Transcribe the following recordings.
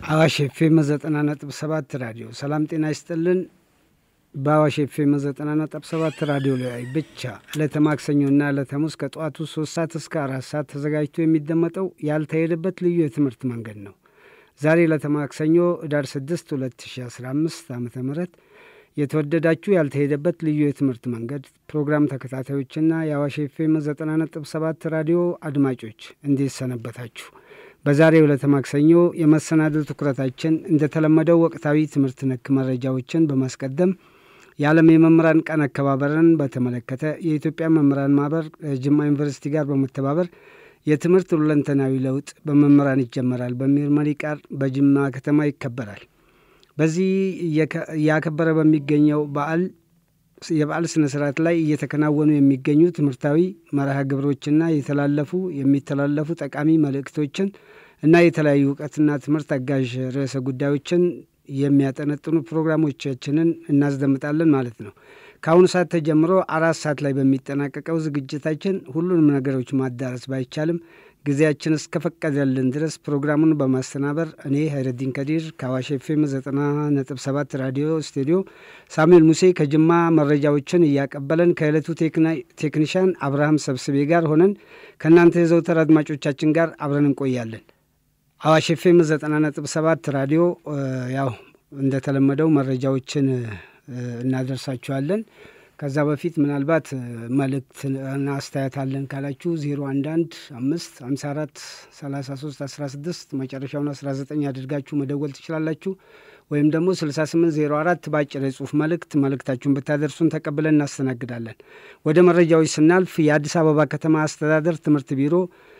አዋሽ ኤፍኤም ዘጠና ነጥብ ሰባት ራዲዮ ሰላም ጤና ይስጥልን። በአዋሽ ኤፍኤም ዘጠና ነጥብ ሰባት ራዲዮ ላይ ብቻ ዕለተ ማክሰኞና ዕለተ ሐሙስ ከጠዋቱ ሶስት ሰዓት እስከ አራት ሰዓት ተዘጋጅቶ የሚደመጠው ያልተሄደበት ልዩ የትምህርት መንገድ ነው። ዛሬ ዕለተ ማክሰኞ ኅዳር ስድስት ሁለት ሺ አስራ አምስት ዓመተ ምህረት የተወደዳችሁ ያልተሄደበት ልዩ የትምህርት መንገድ ፕሮግራም ተከታታዮችና የአዋሽ ኤፍኤም ዘጠና ነጥብ ሰባት ራዲዮ አድማጮች እንዴት ሰነበታችሁ? በዛሬው ዕለተ ማክሰኞ የመሰናዶ ትኩረታችን እንደተለመደው ወቅታዊ ትምህርት ነክ መረጃዎችን በማስቀደም የዓለም የመምህራን ቀን አከባበርን በተመለከተ የኢትዮጵያ መምህራን ማህበር ጅማ ዩኒቨርሲቲ ጋር በመተባበር የትምህርት ሁለንተናዊ ለውጥ በመምህራን ይጀመራል በሚል መሪ ቃል በጅማ ከተማ ይከበራል። በዚህ እያከበረ በሚገኘው በዓል የበዓል ስነ ስርዓት ላይ እየተከናወኑ የሚገኙ ትምህርታዊ መርሃ ግብሮችና የተላለፉ የሚተላለፉ ጠቃሚ መልእክቶችን እና የተለያዩ እውቀትና ትምህርት አጋዥ ርዕሰ ጉዳዮችን የሚያጠነጥኑ ፕሮግራሞቻችንን እናስደምጣለን ማለት ነው። ከአሁኑ ሰዓት ተጀምሮ አራት ሰዓት ላይ በሚጠናቀቀው ዝግጅታችን ሁሉንም ነገሮች ማዳረስ ባይቻልም ጊዜያችን እስከፈቀደልን ድረስ ፕሮግራሙን በማስተናበር እኔ ሀይረዲን ከዲር ከአዋሽ ኤፍኤም ዘጠና ነጥብ ሰባት ራዲዮ ስቱዲዮ፣ ሳሙኤል ሙሴ ከጅማ መረጃዎችን እያቀበለን ከዕለቱ ቴክኒሻን አብርሃም ሰብስቤ ጋር ሆነን ከእናንተ የዘውተር አድማጮቻችን ጋር አብረን እንቆያለን። አዋሽ ኤፍኤም ዘጠና ነጥብ ሰባት ራዲዮ ያው እንደተለመደው መረጃዎችን እናደርሳችኋለን። ከዛ በፊት ምናልባት መልእክትና አስተያየት አለን ካላችሁ ዜሮ አንድ አንድ አምስት ሀምሳ አራት ሰላሳ ሶስት አስራ ስድስት መጨረሻውን አስራ ዘጠኝ አድርጋችሁ መደወል ትችላላችሁ። ወይም ደግሞ ስልሳ ስምንት ዜሮ አራት በአጭር የጽሁፍ መልእክት መልእክታችሁን ብታደርሱን ተቀብለን እናስተናግዳለን። ወደ መረጃዎች ስናልፍ የአዲስ አበባ ከተማ አስተዳደር ትምህርት ቢሮ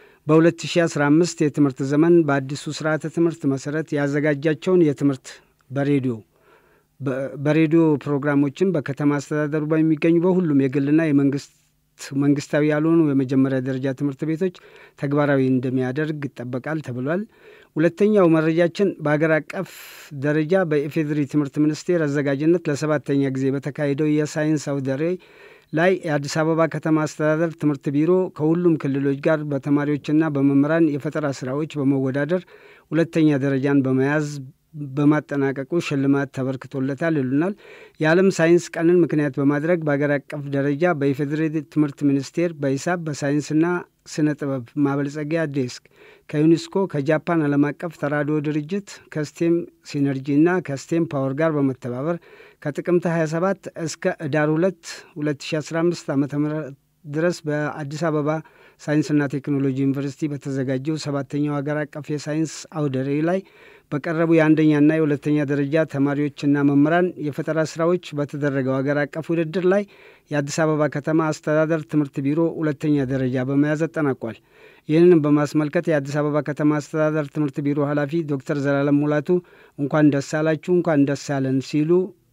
በ2015 የትምህርት ዘመን በአዲሱ ስርዓተ ትምህርት መሰረት ያዘጋጃቸውን የትምህርት በሬዲዮ በሬዲዮ ፕሮግራሞችን በከተማ አስተዳደሩ በሚገኙ በሁሉም የግልና የመንግስት መንግስታዊ ያልሆኑ የመጀመሪያ ደረጃ ትምህርት ቤቶች ተግባራዊ እንደሚያደርግ ይጠበቃል ተብሏል። ሁለተኛው መረጃችን በሀገር አቀፍ ደረጃ በኢፌዴሪ ትምህርት ሚኒስቴር አዘጋጅነት ለሰባተኛ ጊዜ በተካሄደው የሳይንስ አውደ ርዕይ ላይ የአዲስ አበባ ከተማ አስተዳደር ትምህርት ቢሮ ከሁሉም ክልሎች ጋር በተማሪዎችና በመምህራን የፈጠራ ስራዎች በመወዳደር ሁለተኛ ደረጃን በመያዝ በማጠናቀቁ ሽልማት ተበርክቶለታል ይሉናል። የዓለም ሳይንስ ቀንን ምክንያት በማድረግ በአገር አቀፍ ደረጃ በኢፌዴሪ ትምህርት ሚኒስቴር በሂሳብ በሳይንስና ስነ ጥበብ ማበልጸጊያ ዴስክ ከዩኔስኮ ከጃፓን ዓለም አቀፍ ተራድኦ ድርጅት ከስቴም ሲነርጂና ከስቴም ፓወር ጋር በመተባበር ከጥቅምት 27 እስከ ኅዳር 2 2015 ዓ ም ድረስ በአዲስ አበባ ሳይንስና ቴክኖሎጂ ዩኒቨርሲቲ በተዘጋጀው ሰባተኛው ሀገር አቀፍ የሳይንስ አውደ ርዕይ ላይ በቀረቡ የአንደኛና የሁለተኛ ደረጃ ተማሪዎችና መምህራን የፈጠራ ስራዎች በተደረገው ሀገር አቀፍ ውድድር ላይ የአዲስ አበባ ከተማ አስተዳደር ትምህርት ቢሮ ሁለተኛ ደረጃ በመያዝ አጠናቋል። ይህንን በማስመልከት የአዲስ አበባ ከተማ አስተዳደር ትምህርት ቢሮ ኃላፊ ዶክተር ዘላለም ሙላቱ እንኳን ደስ አላችሁ፣ እንኳን ደስ አለን ሲሉ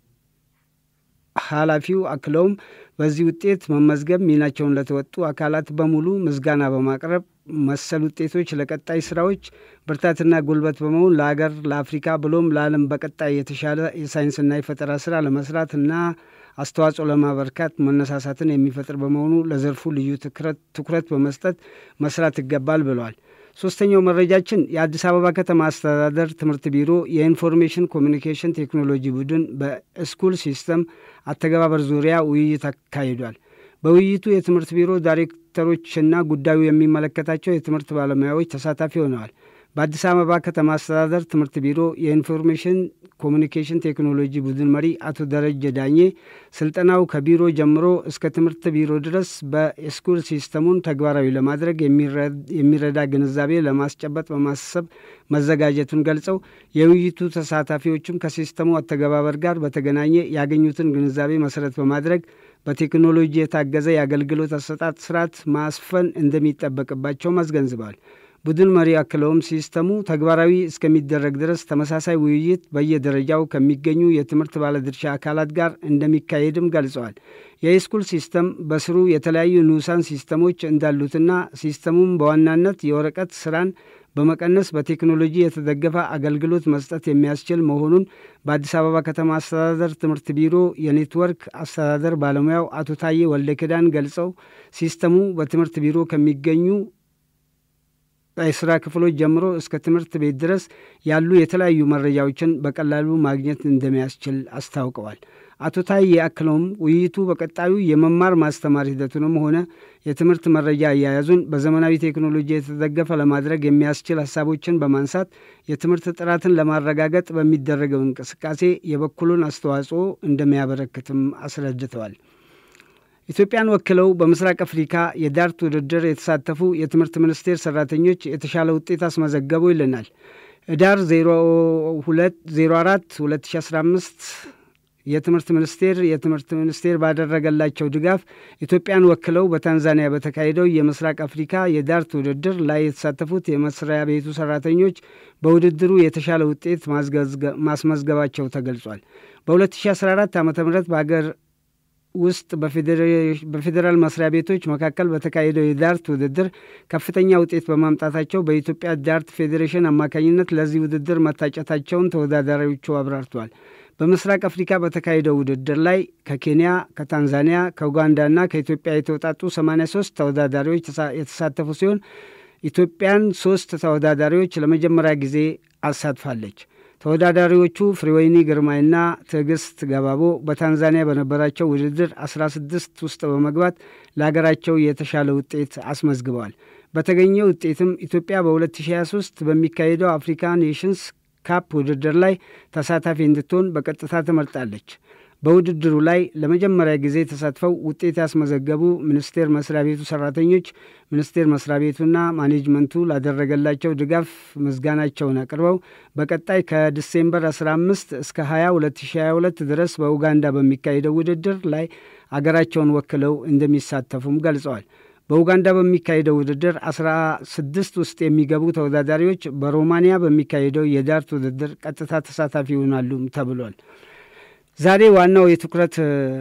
ኃላፊው አክለውም በዚህ ውጤት መመዝገብ ሚናቸውን ለተወጡ አካላት በሙሉ ምስጋና በማቅረብ መሰል ውጤቶች ለቀጣይ ስራዎች ብርታትና ጉልበት በመሆን ለሀገር፣ ለአፍሪካ ብሎም ለዓለም በቀጣይ የተሻለ የሳይንስና የፈጠራ ስራ ለመስራት እና አስተዋጽኦ ለማበርካት መነሳሳትን የሚፈጥር በመሆኑ ለዘርፉ ልዩ ትኩረት በመስጠት መስራት ይገባል ብለዋል። ሶስተኛው መረጃችን የአዲስ አበባ ከተማ አስተዳደር ትምህርት ቢሮ የኢንፎርሜሽን ኮሚኒኬሽን ቴክኖሎጂ ቡድን በስኩል ሲስተም አተገባበር ዙሪያ ውይይት አካሂዷል። በውይይቱ የትምህርት ቢሮ ዳይሬክተሮችና ጉዳዩ የሚመለከታቸው የትምህርት ባለሙያዎች ተሳታፊ ሆነዋል። በአዲስ አበባ ከተማ አስተዳደር ትምህርት ቢሮ የኢንፎርሜሽን ኮሚኒኬሽን ቴክኖሎጂ ቡድን መሪ አቶ ደረጀ ዳኜ ስልጠናው ከቢሮ ጀምሮ እስከ ትምህርት ቢሮ ድረስ በስኩል ሲስተሙን ተግባራዊ ለማድረግ የሚረዳ ግንዛቤ ለማስጨበጥ በማሰብ መዘጋጀቱን ገልጸው የውይይቱ ተሳታፊዎችም ከሲስተሙ አተገባበር ጋር በተገናኘ ያገኙትን ግንዛቤ መሰረት በማድረግ በቴክኖሎጂ የታገዘ የአገልግሎት አሰጣጥ ስርዓት ማስፈን እንደሚጠበቅባቸውም አስገንዝበዋል። ቡድን መሪ አክለውም ሲስተሙ ተግባራዊ እስከሚደረግ ድረስ ተመሳሳይ ውይይት በየደረጃው ከሚገኙ የትምህርት ባለድርሻ አካላት ጋር እንደሚካሄድም ገልጸዋል። የስኩል ሲስተም በስሩ የተለያዩ ንዑሳን ሲስተሞች እንዳሉትና ሲስተሙም በዋናነት የወረቀት ስራን በመቀነስ በቴክኖሎጂ የተደገፈ አገልግሎት መስጠት የሚያስችል መሆኑን በአዲስ አበባ ከተማ አስተዳደር ትምህርት ቢሮ የኔትወርክ አስተዳደር ባለሙያው አቶ ታዬ ወልደ ኪዳን ገልጸው ሲስተሙ በትምህርት ቢሮ ከሚገኙ የስራ ክፍሎች ጀምሮ እስከ ትምህርት ቤት ድረስ ያሉ የተለያዩ መረጃዎችን በቀላሉ ማግኘት እንደሚያስችል አስታውቀዋል። አቶ ታዬ አክለውም ውይይቱ በቀጣዩ የመማር ማስተማር ሂደቱንም ሆነ የትምህርት መረጃ አያያዙን በዘመናዊ ቴክኖሎጂ የተደገፈ ለማድረግ የሚያስችል ሀሳቦችን በማንሳት የትምህርት ጥራትን ለማረጋገጥ በሚደረገው እንቅስቃሴ የበኩሉን አስተዋጽኦ እንደሚያበረክትም አስረድተዋል። ኢትዮጵያን ወክለው በምስራቅ አፍሪካ የዳርት ውድድር የተሳተፉ የትምህርት ሚኒስቴር ሰራተኞች የተሻለ ውጤት አስመዘገቡ ይልናል። ህዳር 04 2015 የትምህርት ሚኒስቴር የትምህርት ሚኒስቴር ባደረገላቸው ድጋፍ ኢትዮጵያን ወክለው በታንዛኒያ በተካሄደው የምስራቅ አፍሪካ የዳርት ውድድር ላይ የተሳተፉት የመስሪያ ቤቱ ሰራተኞች በውድድሩ የተሻለ ውጤት ማስመዝገባቸው ተገልጿል። በ2014 ዓ ም በሀገር ውስጥ በፌዴራል መስሪያ ቤቶች መካከል በተካሄደው የዳርት ውድድር ከፍተኛ ውጤት በማምጣታቸው በኢትዮጵያ ዳርት ፌዴሬሽን አማካኝነት ለዚህ ውድድር መታጨታቸውን ተወዳዳሪዎቹ አብራርተዋል። በምስራቅ አፍሪካ በተካሄደው ውድድር ላይ ከኬንያ፣ ከታንዛኒያ፣ ከኡጋንዳና ከኢትዮጵያ የተውጣጡ 83 ተወዳዳሪዎች የተሳተፉ ሲሆን ኢትዮጵያን ሶስት ተወዳዳሪዎች ለመጀመሪያ ጊዜ አሳትፋለች። ተወዳዳሪዎቹ ፍሬወይኒ ግርማይና ትዕግስት ገባቦ በታንዛኒያ በነበራቸው ውድድር 16 ውስጥ በመግባት ለሀገራቸው የተሻለ ውጤት አስመዝግበዋል። በተገኘ ውጤትም ኢትዮጵያ በ2023 በሚካሄደው አፍሪካ ኔሽንስ ካፕ ውድድር ላይ ተሳታፊ እንድትሆን በቀጥታ ተመርጣለች። በውድድሩ ላይ ለመጀመሪያ ጊዜ ተሳትፈው ውጤት ያስመዘገቡ ሚኒስቴር መስሪያ ቤቱ ሰራተኞች ሚኒስቴር መስሪያ ቤቱና ማኔጅመንቱ ላደረገላቸው ድጋፍ ምስጋናቸውን አቅርበው በቀጣይ ከዲሴምበር 15 እስከ 20 2022 ድረስ በኡጋንዳ በሚካሄደው ውድድር ላይ አገራቸውን ወክለው እንደሚሳተፉም ገልጸዋል። በኡጋንዳ በሚካሄደው ውድድር አስራ ስድስት ውስጥ የሚገቡ ተወዳዳሪዎች በሮማንያ በሚካሄደው የዳርት ውድድር ቀጥታ ተሳታፊ ይሆናሉም ተብሏል። ዛሬ ዋናው የትኩረት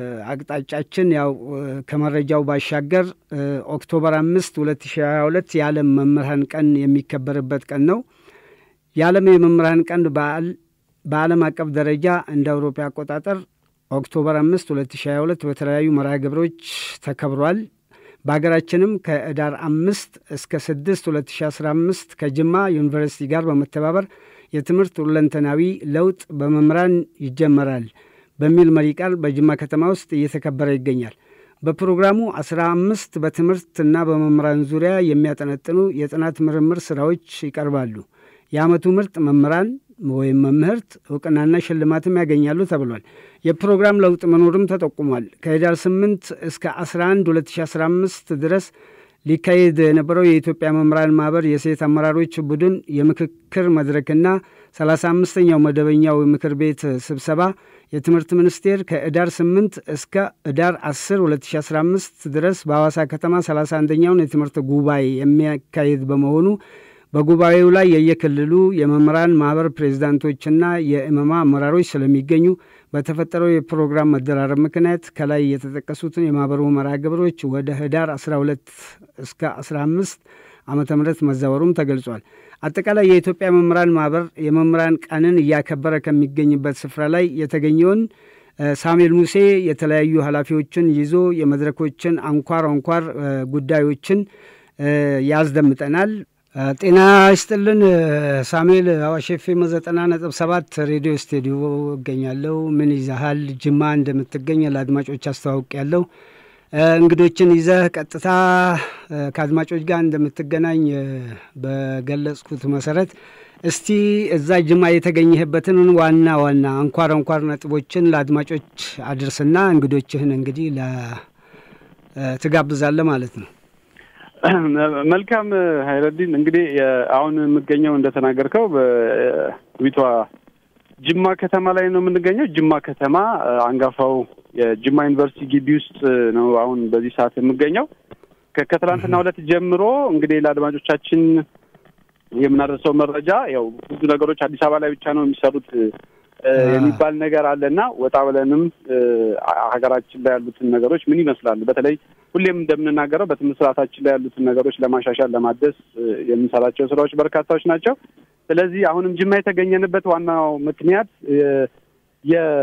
አቅጣጫችን ያው ከመረጃው ባሻገር ኦክቶበር አምስት ሁለት ሺ ሀያ ሁለት የዓለም መምህራን ቀን የሚከበርበት ቀን ነው። የዓለም የመምህራን ቀን በዓል በዓለም አቀፍ ደረጃ እንደ አውሮፓ አቆጣጠር ኦክቶበር አምስት ሁለት ሺ ሀያ ሁለት በተለያዩ መርሃ ግብሮች ተከብሯል። በሀገራችንም ከህዳር አምስት እስከ ስድስት ሁለት ሺ አስራ አምስት ከጅማ ዩኒቨርሲቲ ጋር በመተባበር የትምህርት ሁለንተናዊ ለውጥ በመምህራን ይጀመራል በሚል መሪ ቃል በጅማ ከተማ ውስጥ እየተከበረ ይገኛል። በፕሮግራሙ አስራ አምስት በትምህርትና በመምህራን ዙሪያ የሚያጠነጥኑ የጥናት ምርምር ስራዎች ይቀርባሉ። የዓመቱ ምርጥ መምህራን ወይም መምህርት እውቅናና ሽልማትም ያገኛሉ ተብሏል። የፕሮግራም ለውጥ መኖርም ተጠቁሟል። ከህዳር 8 እስከ 11 2015 ድረስ ሊካሄድ የነበረው የኢትዮጵያ መምህራን ማህበር የሴት አመራሮች ቡድን የምክክር መድረክና 35ኛው መደበኛው ምክር ቤት ስብሰባ የትምህርት ሚኒስቴር ከህዳር 8 እስከ ህዳር 10 2015 ድረስ በሐዋሳ ከተማ 31ኛውን የትምህርት ጉባኤ የሚያካሄድ በመሆኑ በጉባኤው ላይ የየክልሉ የመምህራን ማህበር ፕሬዚዳንቶችና የእመማ አመራሮች ስለሚገኙ በተፈጠረው የፕሮግራም መደራረብ ምክንያት ከላይ የተጠቀሱትን የማህበሩ መርሃ ግብሮች ወደ ህዳር 12 እስከ 15 ዓመተ ምህረት መዛወሩም ተገልጿል። አጠቃላይ የኢትዮጵያ መምህራን ማህበር የመምህራን ቀንን እያከበረ ከሚገኝበት ስፍራ ላይ የተገኘውን ሳሙኤል ሙሴ የተለያዩ ኃላፊዎችን ይዞ የመድረኮችን አንኳር አንኳር ጉዳዮችን ያስደምጠናል። ጤና ይስጥልን ሳሙኤል። አዋሽ ኤፍ ኤም ዘጠና ነጥብ ሰባት ሬዲዮ ስቱዲዮ እገኛለሁ። ምን ይዛሃል? ጅማ እንደምትገኝ ለአድማጮች አስተዋውቅ ያለው እንግዶችን ይዘህ ቀጥታ ከአድማጮች ጋር እንደምትገናኝ በገለጽኩት መሰረት እስቲ እዛ ጅማ የተገኘህበትን ዋና ዋና አንኳር አንኳር ነጥቦችን ለአድማጮች አድርስና እንግዶችህን እንግዲህ ትጋብዛለህ ማለት ነው። መልካም ሀይረዲን፣ እንግዲህ አሁን የምገኘው እንደተናገርከው በዊቷ ጅማ ከተማ ላይ ነው የምንገኘው። ጅማ ከተማ አንጋፋው የጅማ ዩኒቨርሲቲ ግቢ ውስጥ ነው አሁን በዚህ ሰዓት የምገኘው። ከትላንትና ሁለት ጀምሮ እንግዲህ ለአድማጮቻችን የምናደርሰው መረጃ ያው ብዙ ነገሮች አዲስ አበባ ላይ ብቻ ነው የሚሰሩት የሚባል ነገር አለና ወጣ ብለንም ሀገራችን ላይ ያሉትን ነገሮች ምን ይመስላል፣ በተለይ ሁሌም እንደምንናገረው በትምህርት ስርዓታችን ላይ ያሉትን ነገሮች ለማሻሻል ለማደስ የምንሰራቸው ስራዎች በርካታዎች ናቸው። ስለዚህ አሁንም ጅማ የተገኘንበት ዋናው ምክንያት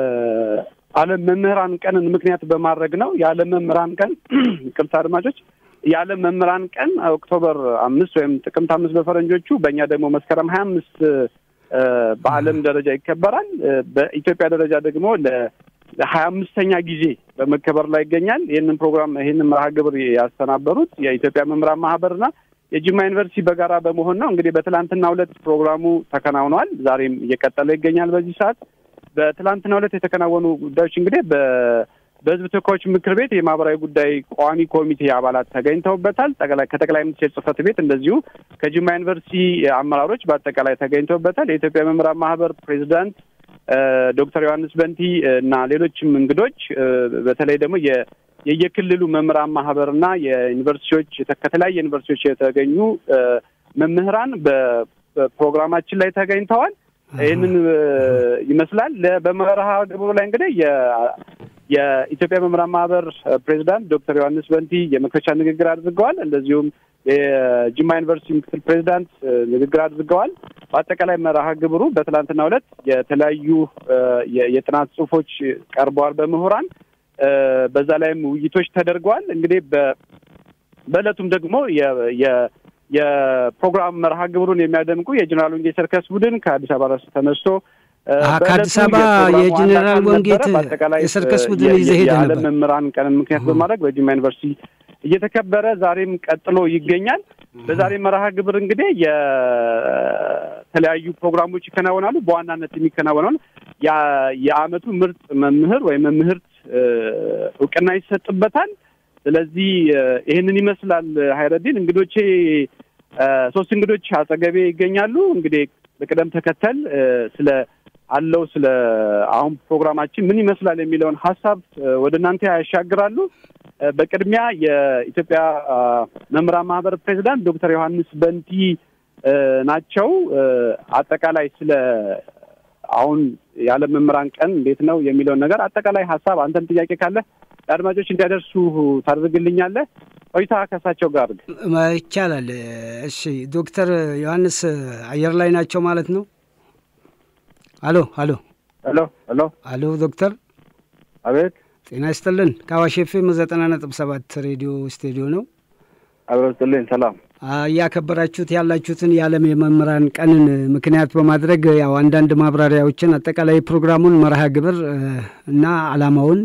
የዓለም መምህራን ቀንን ምክንያት በማድረግ ነው። የዓለም መምህራን ቀን ቅርታ አድማጮች፣ የዓለም መምህራን ቀን ኦክቶበር አምስት ወይም ጥቅምት አምስት በፈረንጆቹ በእኛ ደግሞ መስከረም ሀያ አምስት በዓለም ደረጃ ይከበራል። በኢትዮጵያ ደረጃ ደግሞ ለሀያ አምስተኛ ጊዜ በመከበር ላይ ይገኛል። ይህንን ፕሮግራም ይህንን መርሃ ግብር ያስተናበሩት የኢትዮጵያ መምህራን ማህበርና የጅማ ዩኒቨርሲቲ በጋራ በመሆን ነው። እንግዲህ በትላንትናው ዕለት ፕሮግራሙ ተከናውኗል። ዛሬም እየቀጠለ ይገኛል። በዚህ ሰዓት በትላንትናው ዕለት የተከናወኑ ጉዳዮች እንግዲህ በሕዝብ ተወካዮች ምክር ቤት የማህበራዊ ጉዳይ ቋሚ ኮሚቴ አባላት ተገኝተውበታል። ከጠቅላይ ሚኒስቴር ጽሕፈት ቤት እንደዚሁ ከጅማ ዩኒቨርሲቲ አመራሮች በአጠቃላይ ተገኝተውበታል። የኢትዮጵያ መምህራን ማህበር ፕሬዚዳንት ዶክተር ዮሐንስ በንቲ እና ሌሎችም እንግዶች በተለይ ደግሞ የየክልሉ መምህራን ማህበርና የዩኒቨርሲቲዎች ከተለያየ ዩኒቨርሲቲዎች የተገኙ መምህራን በፕሮግራማችን ላይ ተገኝተዋል። ይህንን ይመስላል። በመርሃ ግብሩ ላይ እንግዲህ የኢትዮጵያ መምህራን ማህበር ፕሬዚዳንት ዶክተር ዮሐንስ በንቲ የመክፈቻ ንግግር አድርገዋል። እንደዚሁም የጅማ ዩኒቨርሲቲ ምክትል ፕሬዚዳንት ንግግር አድርገዋል። በአጠቃላይ መርሃ ግብሩ በትላንትናው ዕለት የተለያዩ የጥናት ጽሁፎች ቀርበዋል በምሁራን በዛ ላይም ውይይቶች ተደርገዋል። እንግዲህ በእለቱም ደግሞ የፕሮግራም መርሃ ግብሩን የሚያደምቁ የጀኔራል ወንጌ ሰርከስ ቡድን ከአዲስ አበባ ረስ ተነስቶ ከአዲስ አበባ የጀኔራል ወንጌት የሰርከስ ቡድን ይዘህ ሄደ ነበር። የዓለም መምህራን ቀንን ምክንያት በማድረግ በጅማ ዩኒቨርሲቲ እየተከበረ ዛሬም ቀጥሎ ይገኛል። በዛሬ መርሃ ግብር እንግዲህ የተለያዩ ፕሮግራሞች ይከናወናሉ። በዋናነት የሚከናወነውን የዓመቱ ምርጥ መምህር ወይም መምህርት እውቅና ይሰጥበታል። ስለዚህ ይህንን ይመስላል። ሀይረዲን እንግዶቼ ሶስት እንግዶች አጠገቤ ይገኛሉ። እንግዲህ በቅደም ተከተል ስለ አለው ስለ አሁን ፕሮግራማችን ምን ይመስላል የሚለውን ሀሳብ ወደ እናንተ ያሻግራሉ። በቅድሚያ የኢትዮጵያ መምህራን ማህበር ፕሬዚዳንት ዶክተር ዮሐንስ በንቲ ናቸው። አጠቃላይ ስለ አሁን የዓለም መምህራን ቀን እንዴት ነው የሚለውን ነገር አጠቃላይ ሀሳብ አንተም ጥያቄ ካለ ለአድማጮች እንዲያደርሱ ታደርግልኛለህ። ቆይታ ከእሳቸው ጋር ይቻላል። እሺ ዶክተር ዮሐንስ አየር ላይ ናቸው ማለት ነው? አሎ አሎ ሄሎ ሄሎ አሎ ዶክተር አቤት ጤና ይስጥልን። ከአዋሽ ኤፍኤም ዘጠና ነጥብ ሰባት ሬዲዮ ስቱዲዮ ነው። አብረን ስጥልኝ። ሰላም እያከበራችሁት ያላችሁትን የዓለም የመምህራን ቀንን ምክንያት በማድረግ ያው አንዳንድ ማብራሪያዎችን አጠቃላይ ፕሮግራሙን መርሃ ግብር እና ዓላማውን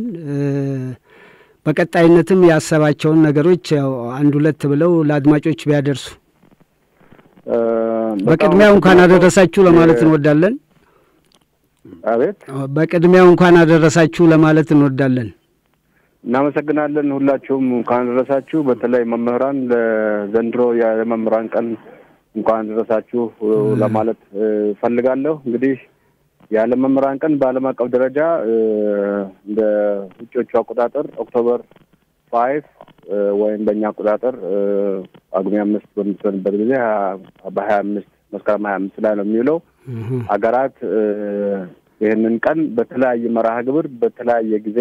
በቀጣይነትም ያሰባቸውን ነገሮች ያው አንድ ሁለት ብለው ለአድማጮች ቢያደርሱ በቅድሚያው እንኳን አደረሳችሁ ለማለት እንወዳለን። አቤት በቅድሚያው እንኳን አደረሳችሁ ለማለት እንወዳለን። እናመሰግናለን። ሁላችሁም እንኳን አደረሳችሁ። በተለይ መምህራን ለዘንድሮ የመምህራን ቀን እንኳን አደረሳችሁ ለማለት ፈልጋለሁ። እንግዲህ የዓለም መምህራን ቀን በዓለም አቀፍ ደረጃ እንደ ውጮቹ አቆጣጠር ኦክቶበር ፋይቭ ወይም በእኛ አቆጣጠር ጳጉሜ አምስት በምትሆንበት ጊዜ በሀያ አምስት መስከረም ሀያ አምስት ላይ ነው የሚውለው። ሀገራት ይህንን ቀን በተለያየ መርሃ ግብር በተለያየ ጊዜ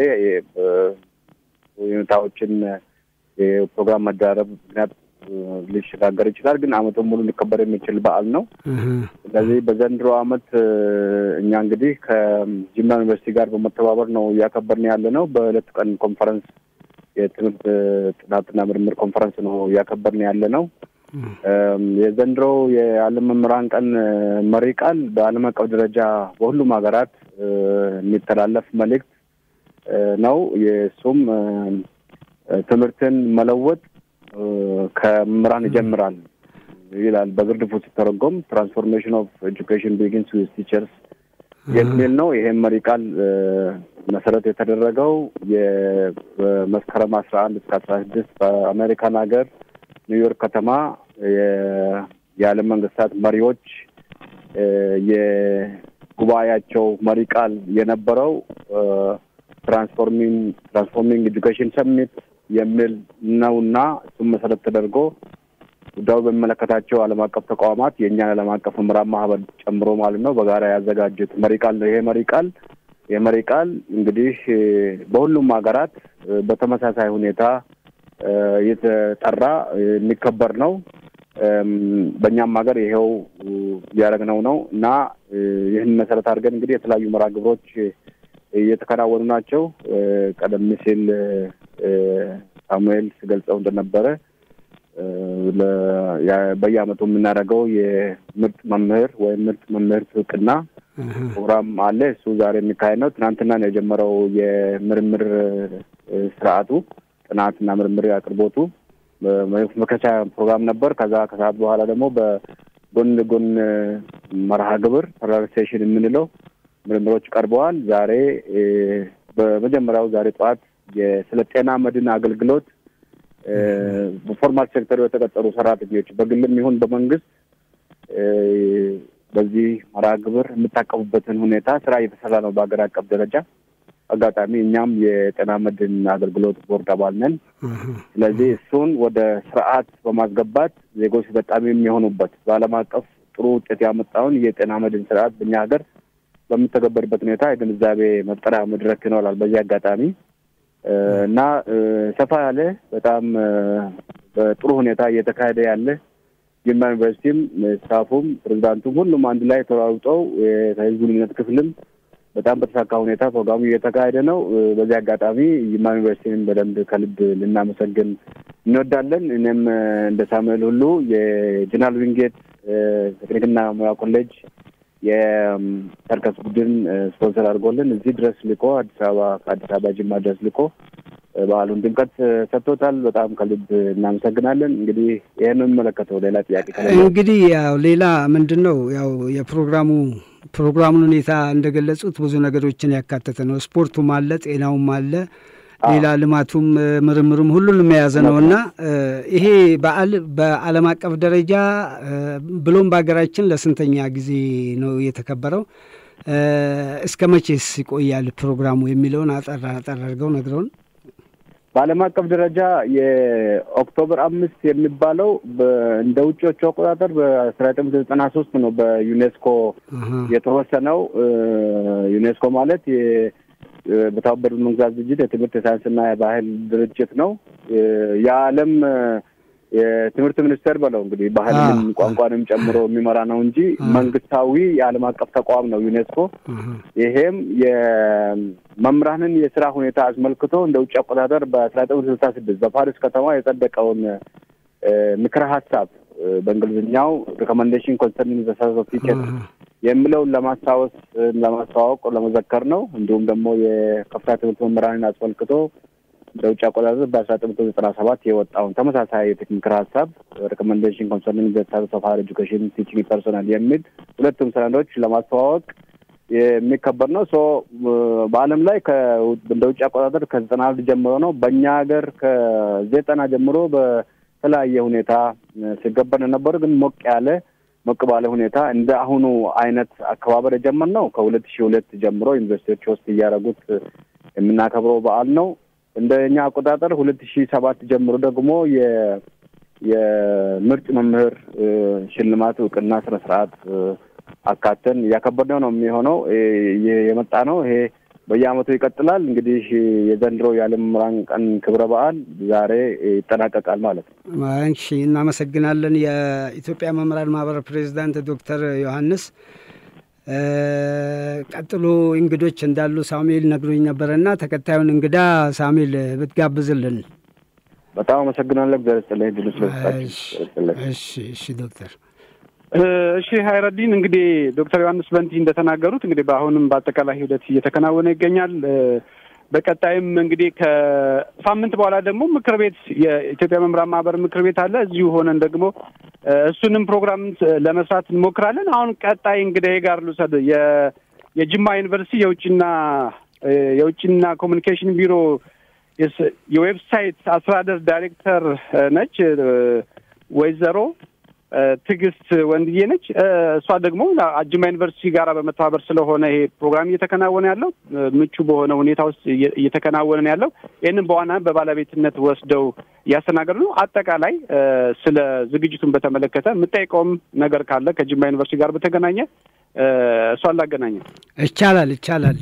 ሁኔታዎችን የፕሮግራም መደራረብ ምክንያት ሊሸጋገር ይችላል። ግን አመቱን ሙሉ ሊከበር የሚችል በዓል ነው። ስለዚህ በዘንድሮ አመት እኛ እንግዲህ ከጅማ ዩኒቨርሲቲ ጋር በመተባበር ነው እያከበርን ያለ ነው። በሁለት ቀን ኮንፈረንስ የትምህርት ጥናትና ምርምር ኮንፈረንስ ነው እያከበርን ያለ ነው። የዘንድሮ የዓለም መምህራን ቀን መሪ ቃል በዓለም አቀፍ ደረጃ በሁሉም ሀገራት የሚተላለፍ መልእክት ነው። የእሱም ትምህርትን መለወጥ ከመምህራን ይጀምራል ይላል። በግርድፉ ሲተረጎም ትራንስፎርሜሽን ኦፍ ኤጁኬሽን ቢጊንስ ዊዝ ቲቸርስ የሚል ነው። ይሄም መሪ ቃል መሰረት የተደረገው የመስከረም አስራ አንድ እስከ አስራ ስድስት በአሜሪካን ሀገር ኒውዮርክ ከተማ የዓለም መንግስታት መሪዎች የጉባኤያቸው መሪ ቃል የነበረው ትራንስፎርሚንግ ትራንስፎርሚንግ ኤጁኬሽን ሰሚት የሚል ነውና እሱም መሰረት ተደርጎ ጉዳዩ በሚመለከታቸው ዓለም አቀፍ ተቋማት የእኛን ዓለም አቀፍ መምህራን ማህበር ጨምሮ ማለት ነው በጋራ ያዘጋጁት መሪ ቃል ነው። ይሄ መሪ ቃል የመሪ ቃል እንግዲህ በሁሉም ሀገራት በተመሳሳይ ሁኔታ የተጠራ የሚከበር ነው። በእኛም ሀገር ይሄው እያደረግነው ነው እና ይህን መሰረት አድርገን እንግዲህ የተለያዩ መርሃ ግብሮች እየተከናወኑ ናቸው። ቀደም ሲል ሳሙኤል ስገልጸው እንደነበረ በየአመቱ የምናደርገው የምርጥ መምህር ወይም ምርጥ መምህር እውቅና ፕሮግራም አለ። እሱ ዛሬ የሚካሄድ ነው። ትናንትና ነው የጀመረው የምርምር ስርዓቱ ጥናትና ምርምር አቅርቦቱ መከቻ ፕሮግራም ነበር። ከዛ ከሰዓት በኋላ ደግሞ በጎን ለጎን መርሃ ግብር ፓራሌል ሴሽን የምንለው ምርምሮች ቀርበዋል። ዛሬ በመጀመሪያው ዛሬ ጠዋት ስለ ጤና መድን አገልግሎት በፎርማል ሴክተሩ የተቀጠሩ ሰራተኞች በግልም ይሁን በመንግስት በዚህ መርሃ ግብር የምታቀሙበትን ሁኔታ ስራ እየተሰራ ነው በሀገር አቀፍ ደረጃ። አጋጣሚ እኛም የጤና መድን አገልግሎት ቦርድ አባል ነን። ስለዚህ እሱን ወደ ስርዓት በማስገባት ዜጎች ተጠቃሚ የሚሆኑበት በዓለም አቀፍ ጥሩ ውጤት ያመጣውን የጤና መድን ስርዓት በእኛ ሀገር በሚተገበርበት ሁኔታ የግንዛቤ መፍጠሪያ መድረክ ይኖራል። በዚህ አጋጣሚ እና ሰፋ ያለ በጣም በጥሩ ሁኔታ እየተካሄደ ያለ ጅማ ዩኒቨርሲቲም ስታፉም ፕሬዚዳንቱም ሁሉም አንድ ላይ ተሯሩጠው ከህዝብ ግንኙነት ክፍልም በጣም በተሳካ ሁኔታ ፕሮግራሙ እየተካሄደ ነው። በዚህ አጋጣሚ ጅማ ዩኒቨርሲቲን በደንብ ከልብ ልናመሰግን እንወዳለን። እኔም እንደ ሳሙኤል ሁሉ የጀነራል ዊንጌት ቴክኒክና ሙያ ኮሌጅ የሰርከስ ቡድን ስፖንሰር አድርጎልን እዚህ ድረስ ልኮ አዲስ አበባ ከአዲስ አበባ ጅማ ድረስ ልኮ በዓሉን ድምቀት ሰጥቶታል። በጣም ከልብ እናመሰግናለን። እንግዲህ ይህን የሚመለከተው ሌላ ጥያቄ እንግዲህ ያው ሌላ ምንድን ነው ያው የፕሮግራሙ ፕሮግራሙን ሁኔታ እንደገለጹት ብዙ ነገሮችን ያካተተ ነው። ስፖርቱም አለ፣ ጤናውም አለ፣ ሌላ ልማቱም ምርምሩም ሁሉንም የያዘ ነው እና ይሄ በዓል በዓለም አቀፍ ደረጃ ብሎም በሀገራችን ለስንተኛ ጊዜ ነው የተከበረው? እስከ መቼስ ይቆያል ፕሮግራሙ የሚለውን አጠር አጠር አድርገው ነግረውን። በዓለም አቀፍ ደረጃ የኦክቶበር አምስት የሚባለው እንደ ውጭዎቹ አቆጣጠር በአስራ ዘጠኝ መቶ ዘጠና ሶስት ነው በዩኔስኮ የተወሰነው። ዩኔስኮ ማለት በተባበሩት መንግስታት ድርጅት የትምህርት የሳይንስና የባህል ድርጅት ነው። የዓለም የትምህርት ሚኒስቴር በለው እንግዲህ ባህልንም ቋንቋንም ጨምሮ የሚመራ ነው እንጂ መንግስታዊ የዓለም አቀፍ ተቋም ነው ዩኔስኮ። ይሄም የመምህራንን የስራ ሁኔታ አስመልክቶ እንደ ውጭ አቆጣጠር በአስራ ዘጠኝ ስልሳ ስድስት በፓሪስ ከተማ የጸደቀውን ምክረ ሀሳብ በእንግሊዝኛው ሪኮመንዴሽን ኮንሰርኒንግ ዘ ሰርቪስ ኦፍ ቲቸርስ የሚለውን ለማስታወስ ለማስተዋወቅ ለመዘከር ነው። እንዲሁም ደግሞ የከፍተኛ ትምህርት መምህራንን አስመልክቶ በውጭ አቆጣጠር በአስራ ዘጠኝ መቶ ዘጠና ሰባት የወጣውን ተመሳሳይ ምክር ሀሳብ ሪኮመንዴሽን ኮንሰርኒንግ ዘ ሰርቪስ ኦፍ ሃየር ኤጁኬሽን ቲቺንግ ፐርሶናል የሚል ሁለቱም ሰነዶች ለማስተዋወቅ የሚከበር ነው። ሶ በዓለም ላይ እንደ ውጭ አቆጣጠር ከዘጠና አንድ ጀምሮ ነው። በእኛ ሀገር ከዘጠና ጀምሮ በተለያየ ሁኔታ ሲገበር የነበሩ ግን ሞቅ ያለ ሞቅ ባለ ሁኔታ እንደ አሁኑ አይነት አከባበር የጀመርነው ከሁለት ሺህ ሁለት ጀምሮ ዩኒቨርሲቲዎች ውስጥ እያደረጉት የምናከብረው በዓል ነው። እንደ እኛ አቆጣጠር ሁለት ሺህ ሰባት ጀምሮ ደግሞ የምርጥ መምህር ሽልማት እውቅና ስነ ስርዓት አካተን እያከበርነው ነው የሚሆነው የመጣ ነው። ይሄ በየአመቱ ይቀጥላል። እንግዲህ የዘንድሮ የዓለም መምህራን ቀን ክብረ በዓል ዛሬ ይጠናቀቃል ማለት ነው። እሺ፣ እናመሰግናለን። የኢትዮጵያ መምህራን ማህበር ፕሬዚዳንት ዶክተር ዮሐንስ ቀጥሎ እንግዶች እንዳሉ ሳሙኤል ነግሮኝ ነበረና ተከታዩን እንግዳ ሳሙኤል ብትጋብዝልን። በጣም አመሰግናለሁ። እግዚአብሔር ይስጥልኝ ድሉ ስለሰጣችሁ። እሺ፣ እሺ ዶክተር እሺ ሀይረዲን እንግዲህ ዶክተር ዮሐንስ በንቲ እንደተናገሩት እንግዲህ በአሁንም በአጠቃላይ ሂደት እየተከናወነ ይገኛል። በቀጣይም እንግዲህ ከሳምንት በኋላ ደግሞ ምክር ቤት የኢትዮጵያ መምህራን ማህበር ምክር ቤት አለ። እዚሁ ሆነን ደግሞ እሱንም ፕሮግራም ለመስራት እንሞክራለን። አሁን ቀጣይ እንግዲህ ጋር ልውሰድ። የጅማ ዩኒቨርሲቲ የውጭና የውጭና ኮሚኒኬሽን ቢሮ የዌብሳይት አስተዳደር ዳይሬክተር ነች ወይዘሮ ትዕግስት ወንድዬ ነች። እሷ ደግሞ ጅማ ዩኒቨርሲቲ ጋር በመተባበር ስለሆነ ይሄ ፕሮግራም እየተከናወነ ያለው ምቹ በሆነ ሁኔታ ውስጥ እየተከናወነ ያለው ይህንን በዋና በባለቤትነት ወስደው እያስተናገዱ ነው። አጠቃላይ ስለ ዝግጅቱን በተመለከተ የምጠይቀውም ነገር ካለ ከጅማ ዩኒቨርሲቲ ጋር በተገናኘ እሷን ላገናኘ ይቻላል ይቻላል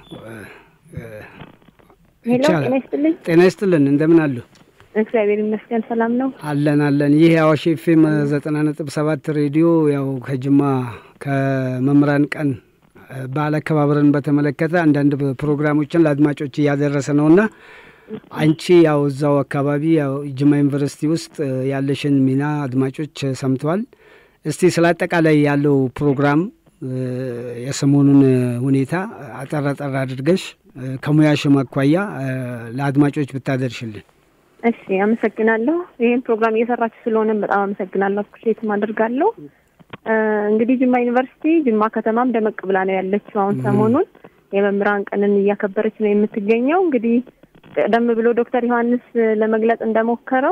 ጤና ይስጥልኝ። ጤና ይስጥልን። እንደምን አሉ? እግዚአብሔር ይመስገን ሰላም ነው። አለን አለን። ይህ የአዋሽ ኤፍኤም ዘጠና ነጥብ ሰባት ሬዲዮ ያው ከጅማ ከመምህራን ቀን በዓል አከባበርን በተመለከተ አንዳንድ ፕሮግራሞችን ለአድማጮች እያደረሰ ነውና አንቺ ያው እዛው አካባቢ ያው ጅማ ዩኒቨርሲቲ ውስጥ ያለሽን ሚና አድማጮች ሰምተዋል። እስቲ ስለ አጠቃላይ ያለው ፕሮግራም የሰሞኑን ሁኔታ አጠር አጠር አድርገሽ ከሙያሽም አኳያ ለአድማጮች ብታደርሽልን። እሺ፣ አመሰግናለሁ። ይህን ፕሮግራም እየሰራችሁ ስለሆነም በጣም አመሰግናለሁ። አፕሪሼትም አደርጋለሁ። እንግዲህ ጅማ ዩኒቨርሲቲ ጅማ ከተማም ደመቅ ብላ ነው ያለችው። አሁን ሰሞኑን የመምህራን ቀንን እያከበረች ነው የምትገኘው። እንግዲህ ቀደም ብሎ ዶክተር ዮሐንስ ለመግለጽ እንደሞከረው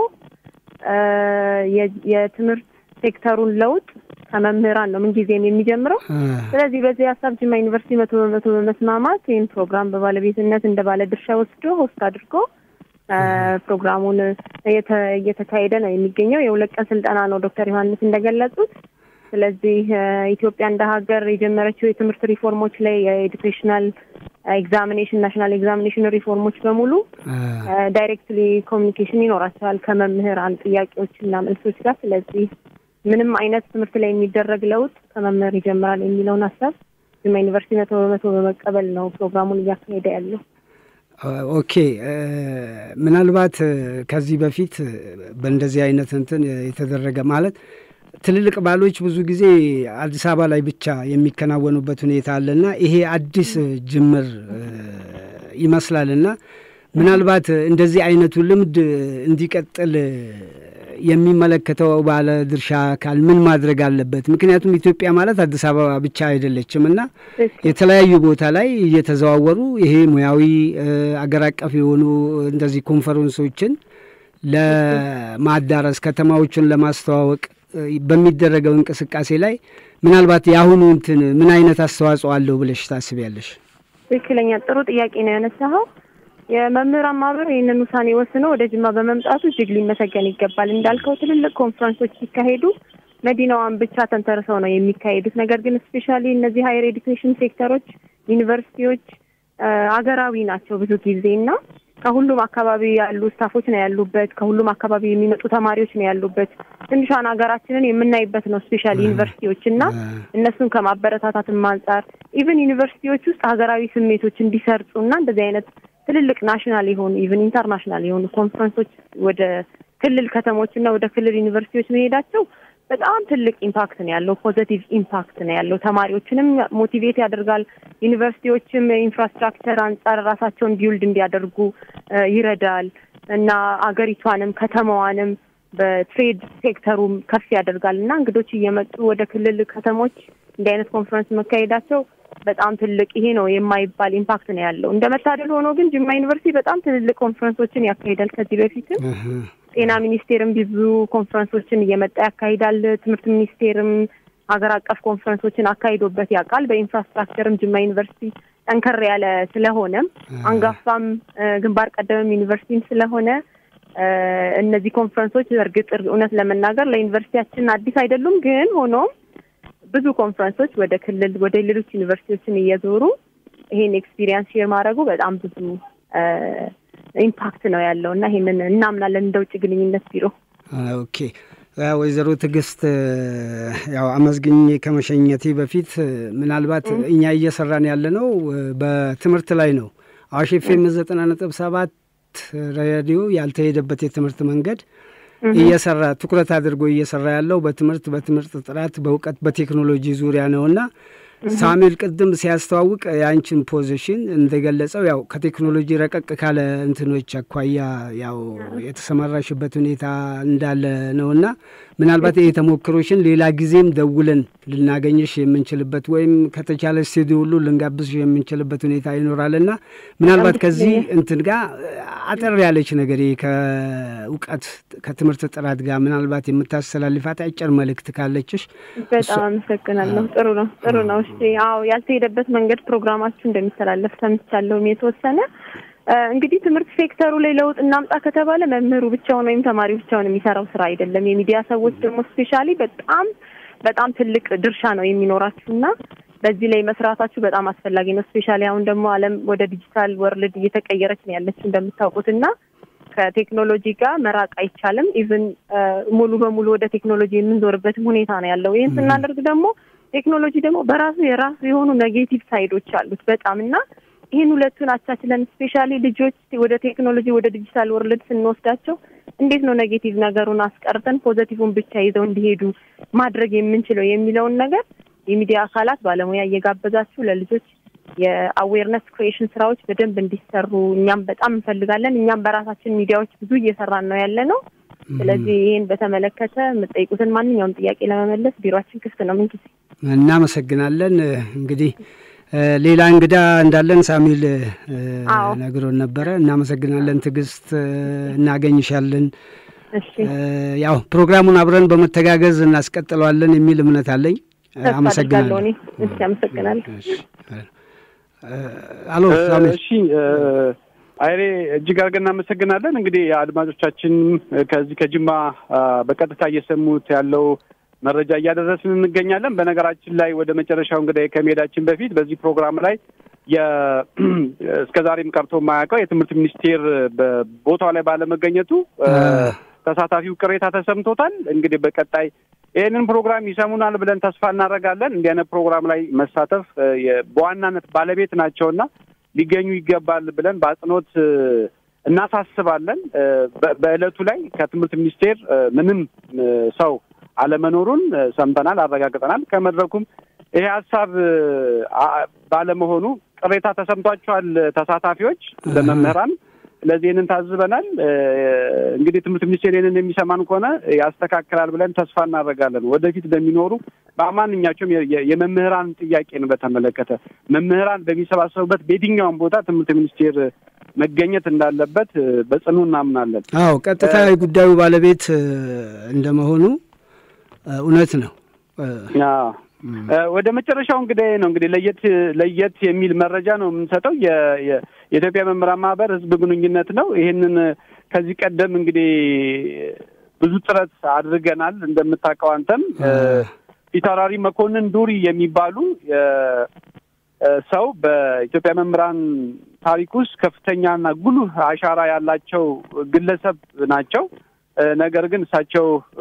የትምህርት ሴክተሩን ለውጥ ከመምህራን ነው ምንጊዜም የሚጀምረው። ስለዚህ በዚህ ሀሳብ ጅማ ዩኒቨርሲቲ መቶ በመቶ በመስማማት ይህን ፕሮግራም በባለቤትነት እንደ ባለ ድርሻ ወስዶ ሆስት አድርጎ ፕሮግራሙን እየተካሄደ ነው የሚገኘው። የሁለት ቀን ስልጠና ነው ዶክተር ዮሐንስ እንደገለጹት። ስለዚህ ኢትዮጵያ እንደ ሀገር የጀመረችው የትምህርት ሪፎርሞች ላይ የኤዱኬሽናል ኤግዛሚኔሽን ናሽናል ኤግዛሚኔሽን ሪፎርሞች በሙሉ ዳይሬክትሊ ኮሚኒኬሽን ይኖራቸዋል ከመምህራን ጥያቄዎች እና መልሶች ጋር። ስለዚህ ምንም አይነት ትምህርት ላይ የሚደረግ ለውጥ ከመምህር ይጀምራል የሚለውን ሀሳብ ጅማ ዩኒቨርሲቲ መቶ በመቶ በመቀበል ነው ፕሮግራሙን እያካሄደ ያለው። ኦኬ ምናልባት ከዚህ በፊት በእንደዚህ አይነት እንትን የተደረገ ማለት ትልልቅ ባሎች ብዙ ጊዜ አዲስ አበባ ላይ ብቻ የሚከናወኑበት ሁኔታ አለና ይሄ አዲስ ጅምር ይመስላልና ምናልባት እንደዚህ አይነቱ ልምድ እንዲቀጥል የሚመለከተው ባለ ድርሻ አካል ምን ማድረግ አለበት? ምክንያቱም ኢትዮጵያ ማለት አዲስ አበባ ብቻ አይደለችም እና የተለያዩ ቦታ ላይ እየተዘዋወሩ ይሄ ሙያዊ አገር አቀፍ የሆኑ እንደዚህ ኮንፈረንሶችን ለማዳረስ ከተማዎቹን ለማስተዋወቅ በሚደረገው እንቅስቃሴ ላይ ምናልባት የአሁኑ እንትን ምን አይነት አስተዋጽኦ አለው ብለሽ ታስቢያለሽ? ትክክለኛ ጥሩ ጥያቄ ነው ያነሳኸው። የመምህራን ማህበር ይህንን ውሳኔ ወስኖ ወደ ጅማ በመምጣቱ እጅግ ሊመሰገን ይገባል። እንዳልከው ትልልቅ ኮንፈረንሶች ሲካሄዱ መዲናዋን ብቻ ተንተርሰው ነው የሚካሄዱት። ነገር ግን ስፔሻሊ እነዚህ ሀይር ኤዱኬሽን ሴክተሮች ዩኒቨርሲቲዎች አገራዊ ናቸው ብዙ ጊዜ እና ከሁሉም አካባቢ ያሉ ስታፎች ነው ያሉበት። ከሁሉም አካባቢ የሚመጡ ተማሪዎች ነው ያሉበት። ትንሿን ሀገራችንን የምናይበት ነው ስፔሻል ዩኒቨርሲቲዎች እና እነሱን ከማበረታታትም አንጻር ኢቨን ዩኒቨርሲቲዎች ውስጥ ሀገራዊ ስሜቶች እንዲሰርጹ እና እንደዚህ አይነት ትልልቅ ናሽናል የሆኑ ኢቨን ኢንተርናሽናል የሆኑ ኮንፈረንሶች ወደ ክልል ከተሞች እና ወደ ክልል ዩኒቨርሲቲዎች መሄዳቸው በጣም ትልቅ ኢምፓክት ነው ያለው። ፖዘቲቭ ኢምፓክት ነው ያለው። ተማሪዎችንም ሞቲቬት ያደርጋል። ዩኒቨርሲቲዎችም ኢንፍራስትራክቸር አንጻር ራሳቸውን ቢውልድ እንዲያደርጉ ይረዳል እና አገሪቷንም ከተማዋንም በትሬድ ሴክተሩም ከፍ ያደርጋል እና እንግዶች እየመጡ ወደ ክልል ከተሞች እንዲህ አይነት ኮንፈረንስ መካሄዳቸው በጣም ትልቅ ይሄ ነው የማይባል ኢምፓክት ነው ያለው። እንደ መታደል ሆኖ ግን ጅማ ዩኒቨርሲቲ በጣም ትልልቅ ኮንፈረንሶችን ያካሂዳል። ከዚህ በፊትም ጤና ሚኒስቴርም ብዙ ኮንፈረንሶችን እየመጣ ያካሂዳል። ትምህርት ሚኒስቴርም ሀገር አቀፍ ኮንፈረንሶችን አካሂዶበት ያውቃል። በኢንፍራስትራክቸርም ጅማ ዩኒቨርሲቲ ጠንከር ያለ ስለሆነም አንጋፋም ግንባር ቀደምም ዩኒቨርሲቲም ስለሆነ እነዚህ ኮንፈረንሶች እርግጥ እውነት ለመናገር ለዩኒቨርሲቲያችን አዲስ አይደሉም። ግን ሆኖም ብዙ ኮንፈረንሶች ወደ ክልል ወደ ሌሎች ዩኒቨርሲቲዎችን እየዞሩ ይሄን ኤክስፒሪየንስ ሼር ማድረጉ በጣም ብዙ ኢምፓክት ነው ያለው እና ይሄንን እናምናለን እንደ ውጭ ግንኙነት ቢሮ። ኦኬ ወይዘሮ ትዕግስት ያው አመስግኝ ከመሸኘቴ በፊት ምናልባት እኛ እየሰራን ያለ ነው በትምህርት ላይ ነው። አዋሽ ኤፍ ኤም ዘጠና ነጥብ ሰባት ሬዲዮ ያልተሄደበት የትምህርት መንገድ እየሰራ ትኩረት አድርጎ እየሰራ ያለው በትምህርት በትምህርት ጥራት በእውቀት በቴክኖሎጂ ዙሪያ ነውና ሳሙኤል ቅድም ሲያስተዋውቅ የአንቺን ፖዚሽን እንደገለጸው ያው ከቴክኖሎጂ ረቀቅ ካለ እንትኖች አኳያ ያው የተሰማራሽበት ሁኔታ እንዳለ ነውና ምናልባት ይህ ተሞክሮሽን ሌላ ጊዜም ደውለን ልናገኝሽ የምንችልበት ወይም ከተቻለ ስቱዲዮ ሁሉ ልንጋብዝሽ የምንችልበት ሁኔታ ይኖራልና ምናልባት ከዚህ እንትን ጋር አጠር ያለች ነገር ከእውቀት ከትምህርት ጥራት ጋር ምናልባት የምታስተላልፋት አጭር መልእክት ካለችሽ። በጣም አመሰግናለሁ። ጥሩ ነው፣ ጥሩ ነው። እሺ፣ አዎ ያልተሄደበት መንገድ ፕሮግራማችሁ እንደሚተላለፍ ሰምቻለሁም የተወሰነ እንግዲህ ትምህርት ሴክተሩ ላይ ለውጥ እናምጣ ከተባለ መምህሩ ብቻውን ወይም ተማሪ ብቻውን የሚሰራው ስራ አይደለም። የሚዲያ ሰዎች ደግሞ ስፔሻሊ በጣም በጣም ትልቅ ድርሻ ነው የሚኖራችሁ እና በዚህ ላይ መስራታችሁ በጣም አስፈላጊ ነው። ስፔሻሊ አሁን ደግሞ ዓለም ወደ ዲጂታል ወርልድ እየተቀየረች ነው ያለችው እንደምታውቁት እና ከቴክኖሎጂ ጋር መራቅ አይቻልም። ኢቭን ሙሉ በሙሉ ወደ ቴክኖሎጂ የምንዞርበትም ሁኔታ ነው ያለው። ይህን ስናደርግ ደግሞ ቴክኖሎጂ ደግሞ በራሱ የራሱ የሆኑ ኔጌቲቭ ሳይዶች አሉት በጣም እና ይህን ሁለቱን አቻችለን ስፔሻሊ ልጆች ወደ ቴክኖሎጂ ወደ ዲጂታል ወርልድ ስንወስዳቸው እንዴት ነው ኔጌቲቭ ነገሩን አስቀርተን ፖዘቲቭን ብቻ ይዘው እንዲሄዱ ማድረግ የምንችለው የሚለውን ነገር የሚዲያ አካላት ባለሙያ እየጋበዛችሁ ለልጆች የአዌርነስ ክሪኤሽን ስራዎች በደንብ እንዲሰሩ እኛም በጣም እንፈልጋለን። እኛም በራሳችን ሚዲያዎች ብዙ እየሰራን ነው ያለ ነው። ስለዚህ ይህን በተመለከተ የምጠይቁትን ማንኛውም ጥያቄ ለመመለስ ቢሮችን ክፍት ነው። ምን ጊዜ እናመሰግናለን። እንግዲህ ሌላ እንግዳ እንዳለን ሳሚል ነግሮን ነበረ። እናመሰግናለን ትዕግስት፣ እናገኝሻለን። ያው ፕሮግራሙን አብረን በመተጋገዝ እናስቀጥለዋለን የሚል እምነት አለኝ። አመሰግናለሁ። እሺ፣ አመሰግናለሁ። አሎ ሳሚል። እሺ አይሬ እጅግ አድርገን እናመሰግናለን። እንግዲህ አድማጮቻችን ከዚህ ከጅማ በቀጥታ እየሰሙት ያለው መረጃ እያደረስን እንገኛለን። በነገራችን ላይ ወደ መጨረሻው እንግዲህ ከመሄዳችን በፊት በዚህ ፕሮግራም ላይ እስከ ዛሬም ቀርቶ የማያውቀው የትምህርት ሚኒስቴር በቦታው ላይ ባለመገኘቱ ተሳታፊው ቅሬታ ተሰምቶታል። እንግዲህ በቀጣይ ይህንን ፕሮግራም ይሰሙናል ብለን ተስፋ እናደርጋለን። እንዲህ አይነት ፕሮግራም ላይ መሳተፍ በዋናነት ባለቤት ናቸውና ሊገኙ ይገባል ብለን በአጽንኦት እናሳስባለን። በዕለቱ ላይ ከትምህርት ሚኒስቴር ምንም ሰው አለመኖሩን ሰምተናል፣ አረጋግጠናል። ከመድረኩም ይሄ ሀሳብ ባለመሆኑ ቅሬታ ተሰምቷቸዋል ተሳታፊዎች ለመምህራን። ስለዚህ ይህንን ታዝበናል። እንግዲህ ትምህርት ሚኒስቴር ይህንን የሚሰማን ከሆነ ያስተካክላል ብለን ተስፋ እናደርጋለን። ወደፊት በሚኖሩ በማንኛቸውም የመምህራን ጥያቄን በተመለከተ መምህራን በሚሰባሰቡበት በየትኛውም ቦታ ትምህርት ሚኒስቴር መገኘት እንዳለበት በጽኑ እናምናለን። አዎ ቀጥታ የጉዳዩ ባለቤት እንደመሆኑ እውነት ነው። ወደ መጨረሻው እንግዲህ ነው እንግዲህ ለየት ለየት የሚል መረጃ ነው የምንሰጠው። የኢትዮጵያ መምህራን ማህበር ህዝብ ግንኙነት ነው። ይህንን ከዚህ ቀደም እንግዲህ ብዙ ጥረት አድርገናል። እንደምታውቀው አንተም ፊታውራሪ መኮንን ዱሪ የሚባሉ ሰው በኢትዮጵያ መምህራን ታሪክ ውስጥ ከፍተኛና ጉልህ አሻራ ያላቸው ግለሰብ ናቸው። ነገር ግን እሳቸው